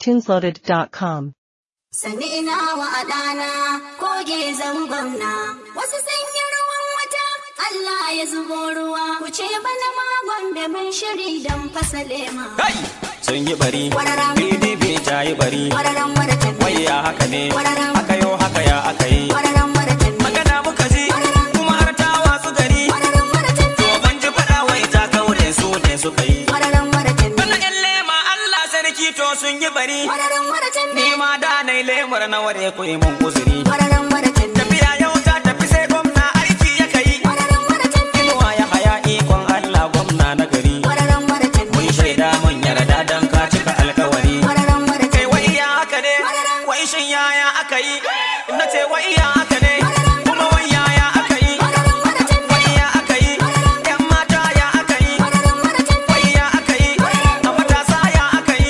iTunesLoaded.com. Sani ina wa adana koge zangon na wasu sanyi ruwan wata Allah ya zubo ruwa ku ce bana magon da mun shiri don fasale ma. Kai! Sun yi bari, Wararam. PDP ta yi bari, Wararan waratan wai ya haka ne, Wararam. haka yo haka ya aka yi. Wararan waratan Magana muka ji, kuma har ta wasu gari, Wararan waratan to ban ji faɗa wai ta kaure su ne suka yi. Wararan waratan Bana ƴan lema Allah sarki to sun yi bari, Wararan waratan ni ma da na yi lemar na ware ku yi mun uzuri. Wararan waratan Tafiya yau ta tafi sai gwamna aiki ya kai, Wararan waratan inuwa ya haya ikon Allah gwamna na gari. Wararan waratan Mun shaida mun yarda dan ka cika alkawari. Wararan kai waratan wai ya haka ne wai shin yaya aka yi na ce wai ya haka ne kuma wai yaya aka yi Wararan waratan wai ya aka yi yan mata ya aka yi Wararan waratan wai ya aka yi a matasa ya aka yi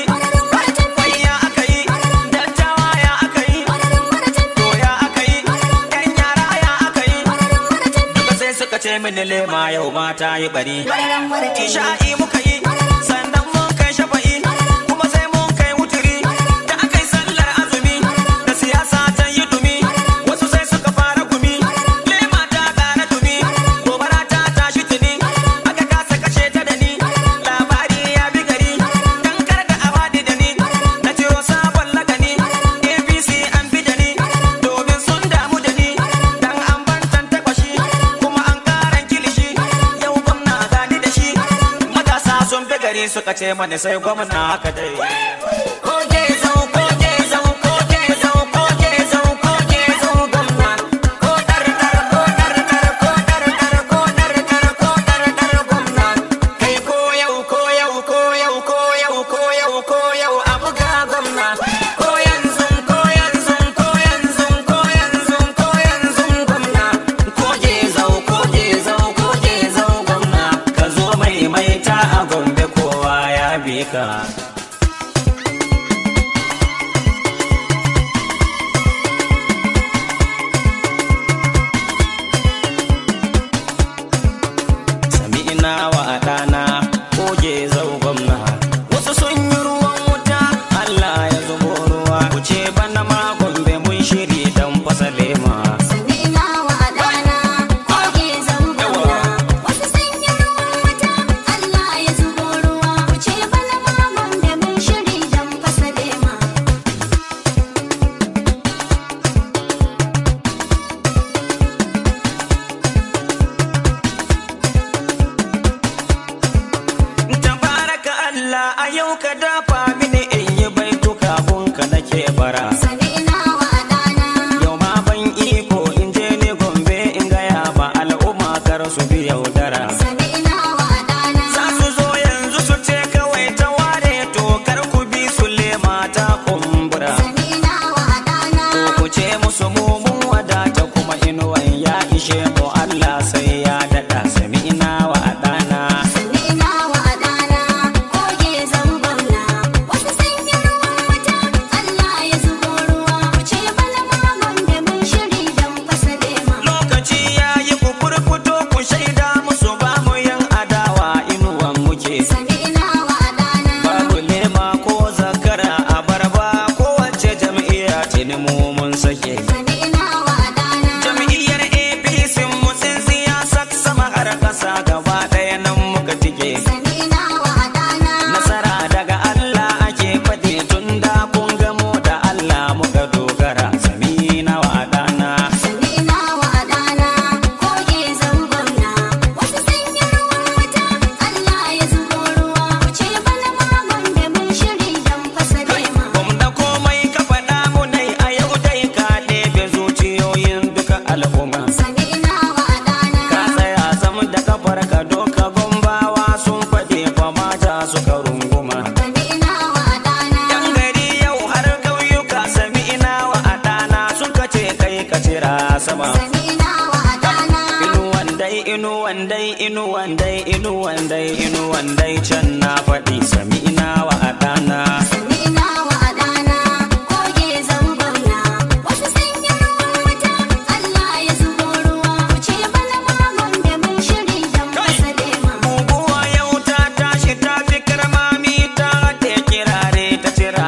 wai ya aka yi dattawa ya aka yi Wararan waratan to ya aka yi yan yara ya aka yi Wararan waratan duka sai suka ce mini lema yau mata yi bari Wararan waratan Isha'i muka yi, sannan mun kai shafa'i, kuma sai mun kai wuturi, da aka yi sallar azumi, da siyasa ta yi dumi, wasu sai suka fara gumi, lema ta ƙara dumi, gobara ta tashi tuni, aka kasa kashe ta da ni, labari ya bi gari, dan kar da a faɗi da ni, na ciro sabon lagani, APC an bi da ni, domin sun damu da ni, dan an bantan takwashi, kuma an ƙaran kilishi, yau gwamna gani da shi, matasa sun bi gari suka ce mani sai gwamna haka dai. Koke zau, koke zau, koke zau, koke zau, koke zau gwamna. Ko dar dar, ko dar dar, ko dar dar, ko dar dar, ko dar dar gwamna. Kai ko yau, ko yau, ko yau, ko yau, ko yau, ko yau a buga gwamna. Ko yanzu, ko yanzu, ko yanzu, ko yanzu, ko yanzu gwamna. Koje zau, koje zau, koje zau gwamna. Ka zo mai mai ta a gombe kowa ya bi ka. sami ina wa ɗana koge zau gwamna wasu sun yi ruwan wuta Allah ya zubo ruwa ku ce bana ma gombe mun shiri dan fasale ma Sani ina wa adana koge zangona wasu sanyi ruwan wata Allah ya zubo ruwa ku ce bana magon da mun shiri don fasale ma. tabaraka Allah a yau ka dafa mini in yi baituka ka nake bara Sani ina wa adana yau ma ban iko in je ni gombe in gaya ma al'umma kar su bi yaudara Sani ina wa adana za su zo yanzu su ce kawai ta ware to kar ku bi su lema ta kumbura Sani ina wa adana To ku ce musu mu mun wadata kuma inuwan ya ishe mu Allah sai ya daɗa sami ina wa ɗana. Sani ina wa adana koge zangona wasu sanyi ruwan wata Allah ya zubo ruwa ku ce bana magon da mun shiri don fasale ma. Lokaci ya yi ku furfuto ku shaida musu ba mu yan adawa inuwan muke. Sani ina wa adana Babu lema ko zakara a barba kowace jam'iyya tuni mu mun sake. Sani ina wa adana Jam'iyyar APC mu sun siyasar sama har ƙasa gaba ɗaya nan muka tike. Sani ina wa adana Nasara daga Allah ake faɗi tun da kun gamo da Allah muka dogara samina wa adana. Sani ina wa adana koge zangona wasu sanyi ruwan wata Allah ya zubo ruwa ku ce bana magon da mun shiri don fasale ma. Gwamna komai ka faɗa mu dai a yau dai ka ɗebe zuciyoyin duka al'umma. Sani ina wa adana Ka tsaya zam da kafar ka doka gombawa sun faɗi fa mata suka runguma. Sani ina wa adana Yan gari yau har ƙauyuka sami ina wa adana suka ce kai ka cira sama. Sani ina wa adana Inuwan dai inuwan dai inuwan dai inuwan dai inuwan dai can na faɗi sami ina wa adana. Sani ina wa adana koge zangona wasu sanyi ruwan wata Allah ya zubo ruwa ku ce bana magon da mun shiri don fasale ma. Guguwa yau ta tashi ta fi karmami ta haɗe kirare ta cira gabas.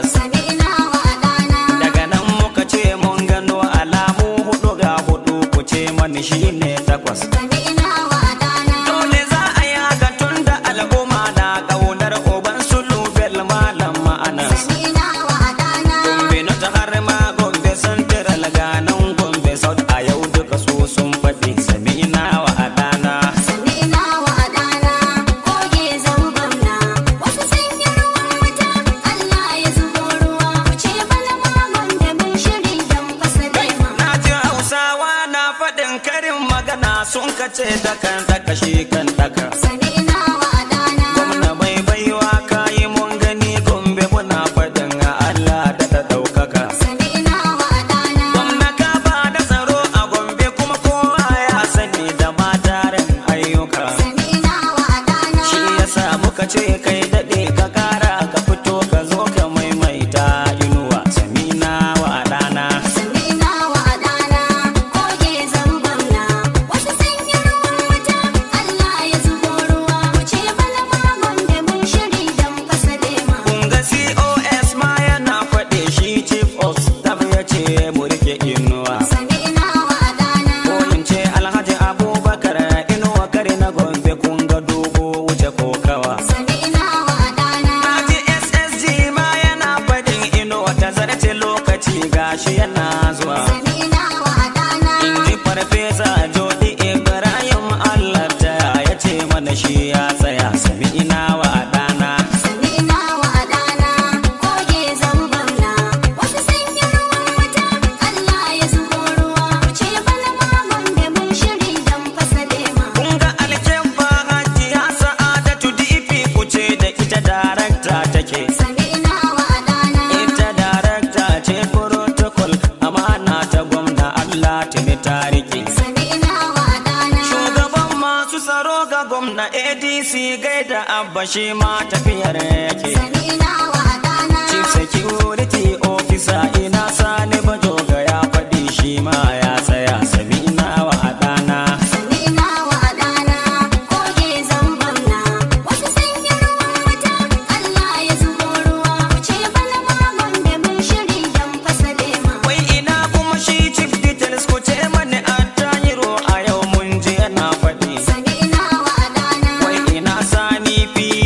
takwas sami'na wa adana daga nan muka ce mun gano alamu hudu ga hudu ku ce mani shine takwas sami'na wa adana dole za a yi haka tun da al'umma na ƙaunar uban sulu bel malam ma'anas sami'na wa adana gombe na ta har ma gombe central ganan gombe south a yau duka su sun faɗi sami'na wa adana sami'na wa adana koge zangonna wasu sun yi ruwan wuta Allah ya zubo ruwa ku ce bana magon da bin shiri don fasa lema na ji hausawa na faɗin karin magana sun kace dakan daka shi kan daka sami'na wa adana gwamna bai baiwa kayi mun gani gombe muna faɗin a Allah da ta ɗaukaka sami'na wa adana gwamna ka ba da tsaro a gombe kuma kowa ya sani da matarin ayyuka sami'na wa adana shi yasa muka ce kai daɗe ka kara ka fito ka zo ka maimaita inuwa samina wa ɗana sami'na wa adana koge zangonna wasu sun yi ruwan wuta Allah ya zubo ruwa ku ce bana magon da bin shiri don fasa lema kun ga cos ma yana faɗe shi chief of staff ya ce mu rike inuwa sami'na wa adana ko in ce alhaji abubakar inuwa kare na gombe kun ga dogo wuce kokawa sami'na wa adana Haji ssg ma yana faɗin inuwa ta zarce lokaci gashi yana zuwa sami'na wa adana in ji farfesa jodi ibrahim allah ta ya ce mana shi ya tsaya sami ina wa ɗana sami'na wa adana koge zangonna wasu sun yi ruwan wuta Allah ya zubo ruwa ku ce bana magon da bin shiri don fasa lema kun ga alkyabba hajiya sa'adatu dp ku ce da ita darakta take sami'na wa adana ita darakta ce protocol amana ta gwamna allah tuni ta rike sami'na wa adana shugaban masu tsaro ga gwamna adc gaida abba shi ma tafiyar yake sami'na wa adana chief security officer ina sani bajoga ya faɗi shi ma ya tsaya sami ina wa adana sami'na wa adana koge zangonna wasu sun yi ruwan wuta Allah ya zubo ruwa ku ce bana magon da bin shiri don fasa lema wai ina kuma shi chief details ku ce mani attahiro a yau mun je yana faɗi sami'na wa adana wai ina sani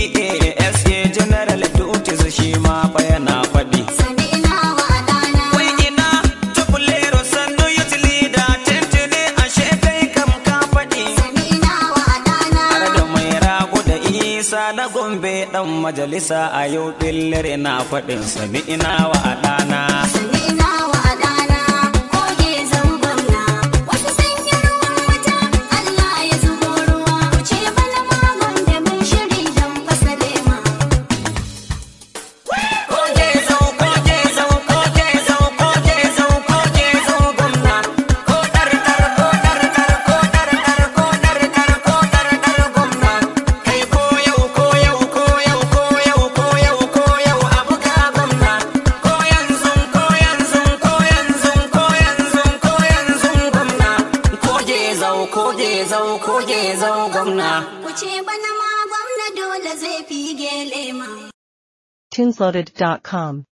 PASA general duties shi ma fa yana faɗi sami'na wa adana wai ina tubulero sannu youth leader tentene ashe kai kam ka faɗi sami'na wa adana har da mai rago da isa na gombe dan majalisa a yau billir na faɗin sami ina wa ɗana sami'na wa adana koge zangonna wasu sun yi ruwan wuta Allah ya zubo ruwa ku ce bana magon da bin shiri don fasa lema Koke zau, koke zau, koke zau, koke zau, koke zau gwamna. Ko dar dar, ko dar dar, ko dar dar, ko dar dar, ko dar dar gwamna. Kai ko yau, ko yau, ko yau, ko yau, ko yau, ko yau a buga gwamna. Ko yanzu, ko yanzu, ko yanzu, ko yanzu, ko yanzu gwamna. Koke zau, koke zau, koke zau gwamna. ku ce bana ma gwamna dole zai fige lema Tinsloaded.com